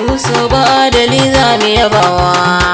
Musu ba adali za mu yabawa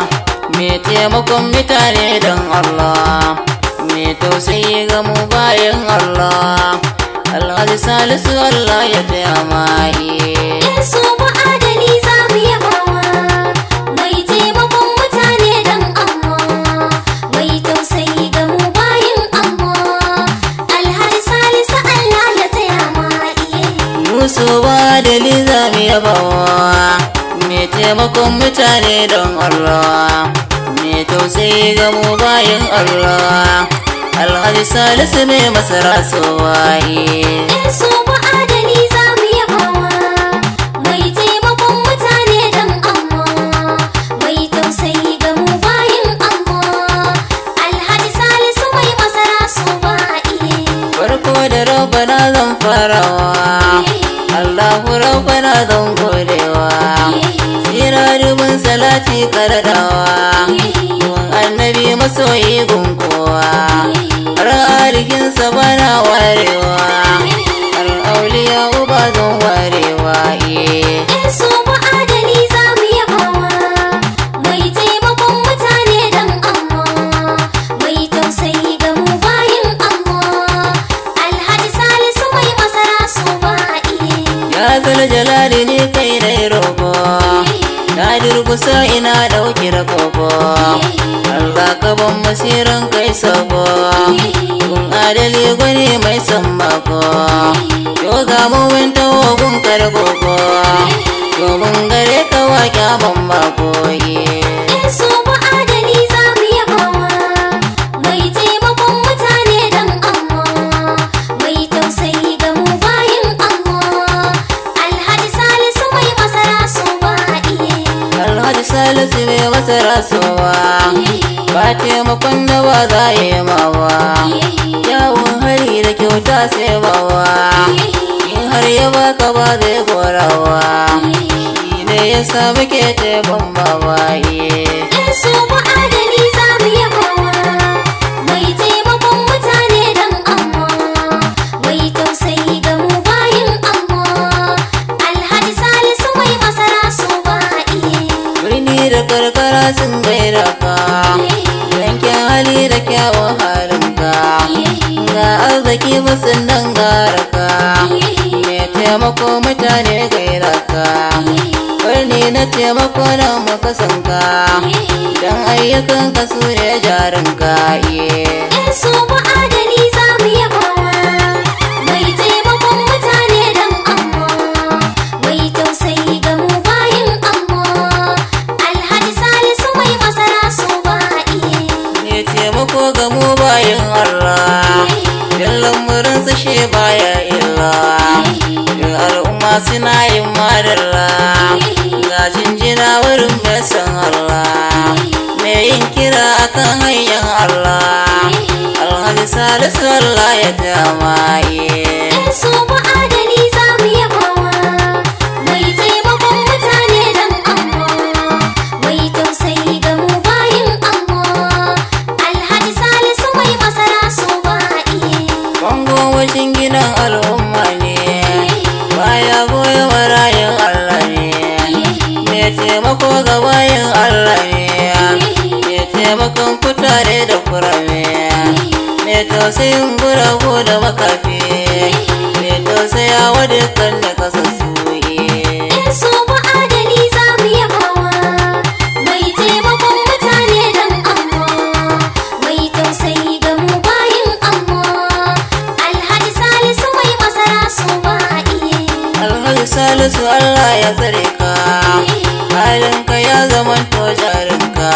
Me taimakon mutane don Allah Me tausayi ga mu bayan Allah Alhaji Salisu Allah ya taya mai Yesu ba adali za mu yabawa mai taimakon mutane dan Allah mai tausayi ga mu bayin Allah Alhaji Salisu Allah ya taya ma iye Musu ba adali za mu yabawa Me taimakon mutane don Allah Me tausayi ga mu bayan Allah Alhaji Salisu ne masara sowaye Yesu ba adali za mu yabawa mai taimakon mutane dan Allah mai tausayi ga mu bayin Allah Alhaji Salisu mai masara su ba iye Farko da rabbana zan farawa Allahu rabbana zan godewa Tsira dubin salati karadawa Gun annabi masoyi gun kowa Har arikinsa bana warewa Har auliya uba zan warewa iye Yesu ba adali za mu yabawa mai taimakon mutane dan Allah mai tausayi ga mu bayin Allah Alhaji Salisu mai masara su ba iye Ya zala jalali ne kai dai roƙo Na durkusa ina ɗauki da koko Allah ka ban masiran kai sako Kun adali gwani mai san mako Yo ga mumin tawo gun karkoko Domin gare ka waƙa ban mako Yesu ba adali za mu yabawa mai taimakon mutane dan Allah mai tausayi ga mu bayin Allah Alhaji Salisu mai masara su ba iye Alhaji Salisu mai masa rasowa Ba taimakon da ba za a yi mawa Yawon hari da kyauta sai bawa In har ya baka ba zai gorawa Shi ne ya sa muke taimakon babaye Yesu ba adali za mu yabawa mai taimakon mutane dan Allah mai tausayi ga mu bayin Allah Alhaji Salisu mai masara su ba iye Birni da karkara sun gaira ka Yankin hali da kyawun halinka Ga arziki musun dangara ka Me taimako mutane gaira ka Birni na taimako na makasanka Don ayyukan ka su ne jarinka iye Yesu ba adali za mu yabawa mai taimakon mutane dan Allah mai tausayi ga mu bayin Allah Alhaji Salisu mai masara su ba iye Ne taimako ga mu bayan Allah Yallan murinsa shi baya illa Yin al'umma suna yin madalla Ga jinjina wurin mai san Allah Mai yin kira akan hanyar Allah Alhaji Salisu Allah ya jama'i Yesu ba adali za mu yabawa mai taimakon mutane dan Allah mai tausayi ga mu bayin Allah Alhaji Salisu mai masara su ba iye Bango wajen gidan al'umma ne Baya goya marayin Allah ne Mai taimako ga bayan Allah ne Mai taimakon kutare da kurame Mai tausayin guragu da makafi Mai tausaya wa dukkan da kasassu Yesu ba adali za mu yabawa mai taimakon mutane dan Allah mai tausayi ga mu bayin Allah Alhaji Salisu mai masara su ba iye Alhaji Salisu Allah ya tsare ka Halinka ya zama to jarinka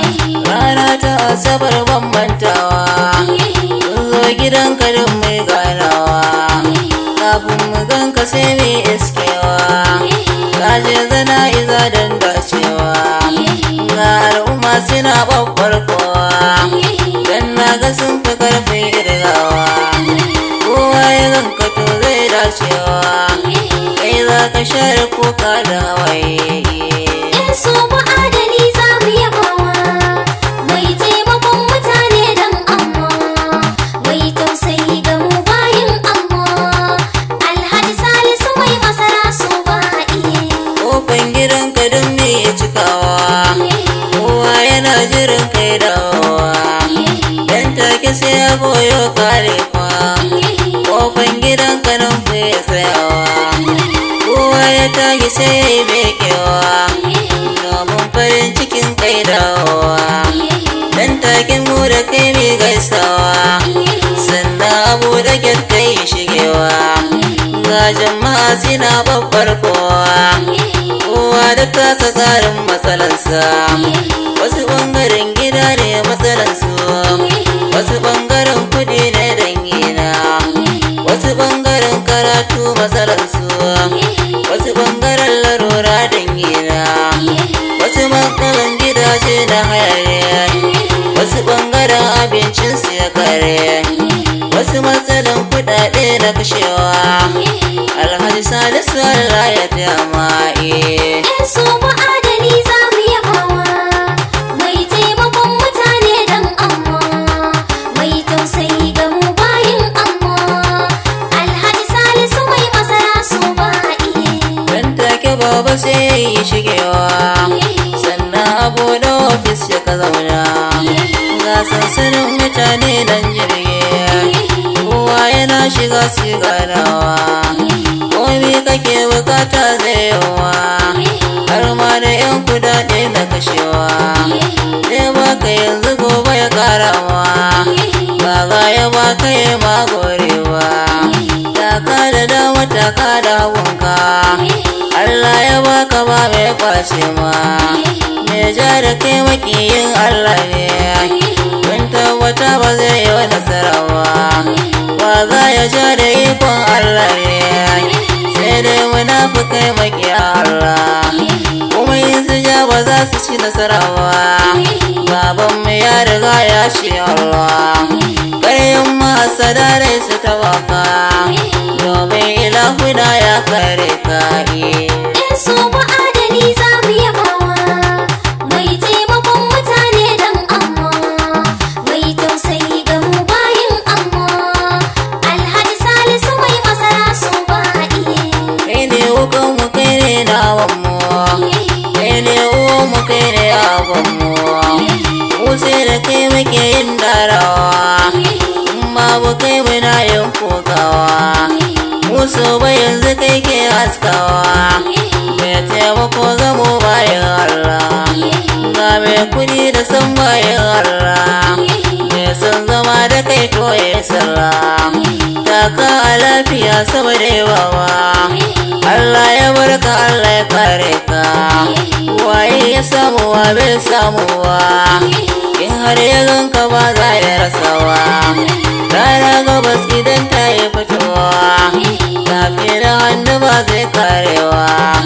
Rana ta asabar bambantawa Mun zo gidanka duk mai ganawa Kafin mu ganka sai mu iskewa Ka je zana iza don dacewa Ga al'umma suna babbar kowa Dan na ga sun fi karfin irgawa Kowa ya ganka to zai dacewa Kai za ka share kuka da hawaye Yesu ba adali za mu yabawa mai taimakon mutane dan Allah mai tausayi ga mu bayin Allah Alhaji Salisu mai masara gidanka don me ya cikawa kowa yana jirin kai dawowa dan take sai ya goyo kare kwa kofan gidanka nan ku ya tsayawa kowa ya tashi sai ya yi bekewa domin farin cikin kai dawowa dan take mu da kai mai gaisawa sannan abu da kai shigewa ga jama'a suna babbar kowa kowa da tasa tsarin matsalarsa wasu ɓangaren gida ne matsalarsu wasu ɓangaren kudi ne dangina wasu ɓangaren karatu matsalarsu wasu ɓangaren larura dangina wasu matsalan gidaje na hayaniya wasu ɓangaren abincinsu ya kare wasu matsalan kudade na kashewa alhaji salisu allah ya tamaye Yan so ma'adani za mu yabawa mai taimakon mutane dan amma mai tausayi ga mu bayin amma Alhaji Salisu mai masara so ba iye dan take baba sai ya yi shigewa sannan abu da ofis ya ka zauna ga sansanin mutane nan jirgi kowa yana shiga su ganawa komi kake bukata zai yawa har ma da yan kudade na kashewa zai baka yanzu gobe ya karawa baba ya baka ya magorewa taka da dama taka da hagunka Allah ya baka ba mai kwace ma mai ja da kai makiyin Allah ne kun tabbata ba zai yi wa nasara ba ba za ya ja da ikon Allah ne sai dai munafukai makiya Allah kuma yin su ja ba za su ci nasara ba babanmu ya riga ya ce Allah ƙaryan masada rai su tabaka domin ilahuna ya kare ka eh. Yan so ma'adani za mu yabawa mai taimakon mutane dan amma mai tausayi ga mu bayin amma Alhaji Salisu mai masara so ba iye kai ne wukan mu kai ne nawan mu kai ne uwan mu kai ne abon mu mu sai da kai muke yin darawa in ma bu kai muna yin kokawa mu so ba yanzu kai ke haskawa mai taimako ga mu bayan Allah ga mai kudi da san bayan Allah mai son zama da kai to ya sallah taka a lafiya saboda yawawa Allah ya barka Allah ya kare ka waye ya samu wa bai samuwa in har ya ganka ba za ya rasawa rana gabas idan ta yi fitowa tafi da hannu ba zai karewa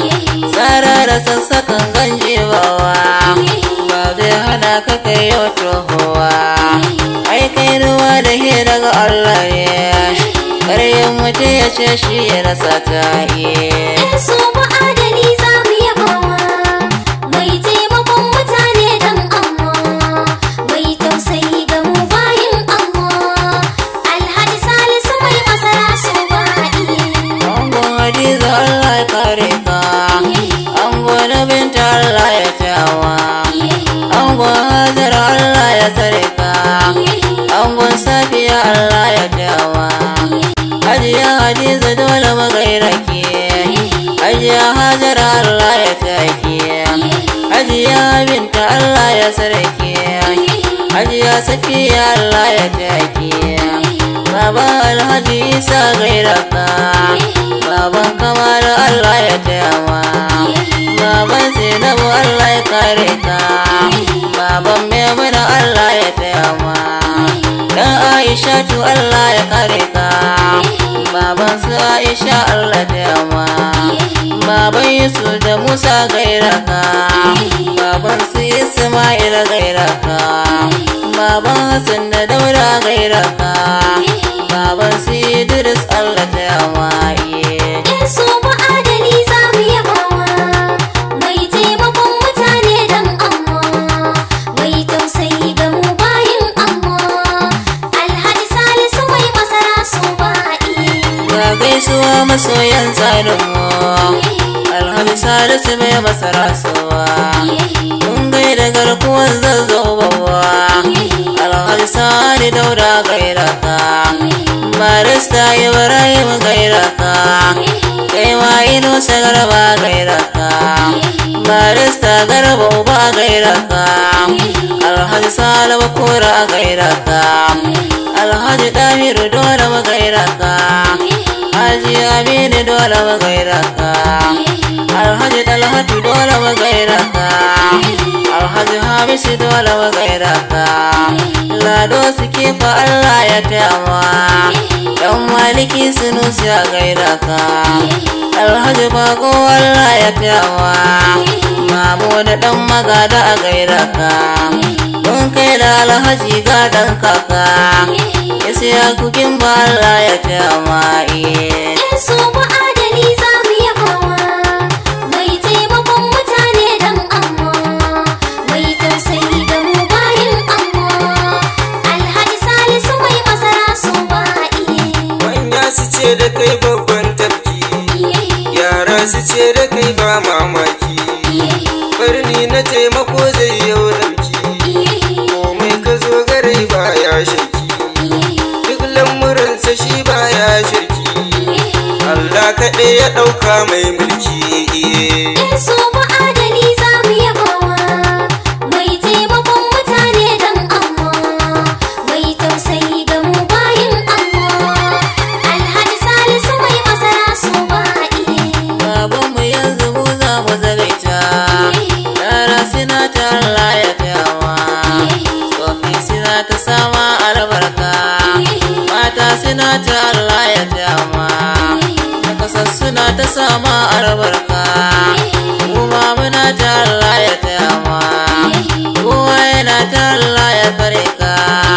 tsara da sassakan ganjewawa ba zai hana ka kai yau tohowa ai kai ruwa da he daga Allah ne ƙaryen mutum ya ce shi ya rasa ta yi Yan so ma'adani za mu yabawa mai taimakon mutane dan amma mai tausayi ga mu bayin amma Alhaji Salisu mai masara so ba iye Angon Hadiza Allah ya kare ka Angon na binta Allah ya tawa Angon Hajar Allah ya tsare ka Angon Safiya Allah ya tawa Hajiya Hadiza dole magaira ke Hajiya Hajar Allah ya take Hajiya Binta Allah ya tsare ke Hajiya Safiya Allah ya take Baba Alhaji Isa gaira ka Baban kamar Allah ya taya ma Baban Zainabu Allah ya kare ka Baban Maimuna Allah ya taya ma Dan Aisha tu Allah ya kare ka Baban su Aisha Allah ya taya ma Baban Yusuf da Musa gaira ka Baban su Ismail gaira ka Baban Hassan da Daura gaira ka Baban su Idris Allah ta yawa iye. Yan so ma'adani za mu yabawa mai taimakon mutane dan amma mai tausayi ga mu bayin amma Alhaji Salisu mai masara so ba iye Ga gaisuwa masoyan tsarin mu. Alhaji salisu mai masara sowa mun gaida garkuwan zazzobawa alhaji sani dauda gaira ka barista ibrahim gaira ka kai ma ino sagarba gaira ka barista garba uba gaira ka alhaji salama kora gaira ka alhaji damiru dole magaira ka haji aminu dole magaira ka alhaji dalhatu dole magaira ka alhaji hamisu dole magaira ka lado suke fa allah ya tayama dan maliki sunusi a gaira ka alhaji bako allah ya tayama mamu da dan magada a gaira ka mun kai da alhaji gadon kaka ya siya kukin ba Allah ya tama iye In so ba adali za mu yabawa mai taimakon mutane dan amma mai tausayi ga mu bayin amma alhaji salisu mai masara so ba iye Manya su ce da kai babban tafki, iye yara su ce da kai ba mamaki. iye Barni na taimako zai yau ɗauki, iye komai ka zo gare ba ya shaki. Duk lamuransa shi ba ya shirki, Allah kaɗai ya ɗauka mai mulki. iye. In so ba adali za mu yabawa mai taimakon mutane dan amma mai tausayi ga mu bayin amma alhaji salisu mai masara so ba iye babanmu yanzu mu za mu zagaita yara suna ta Allah ya tama tsofi suna ta sama albarka mata suna ta Allah ya tama nakasar suna ta sama albarka kuma muna ta Allah ya tama kowa yana ta Allah ya fare ka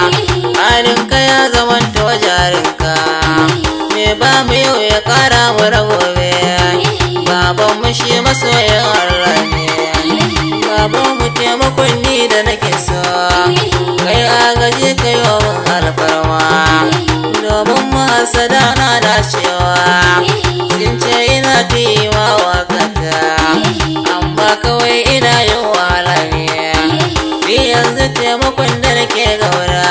halinka ya zamanta wajarinka me ba mu yau ya kara mu na gobe baban mu shi masoyin Allah ne baban mu taimakon ni da nake so kai agaji kai wa mun alfarma domin mu hasada na dacewa sun ce ina tuyiwa wakata amma kawai ina yin wahala ne ni yanzu taimakon da nake gaura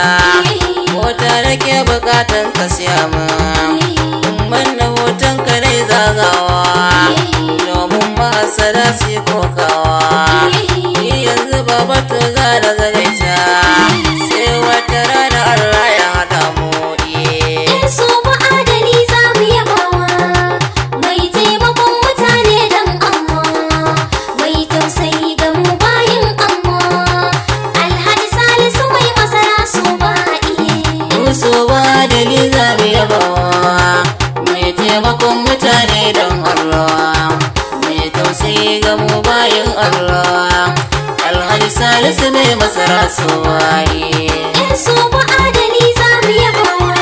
mota nake bukatan ka siya min manna hoton ka dai zagawa domin mahasada su yi kokawa ni yanzu ba bato za da zagaita sai wata rana Allah ya haɗa mu iye In so ba adali za mu yabawa mai taimakon mutane dan amma mai tausayi ga mu bayin amma alhaji salisu mai masara so ba iye Musu ba dali za mu yabawa mai taimakon mutane don Allah mai tausayi ga mu bayin Allah Alhaji Salisu mai masara su waye In so ba adali za mu yabawa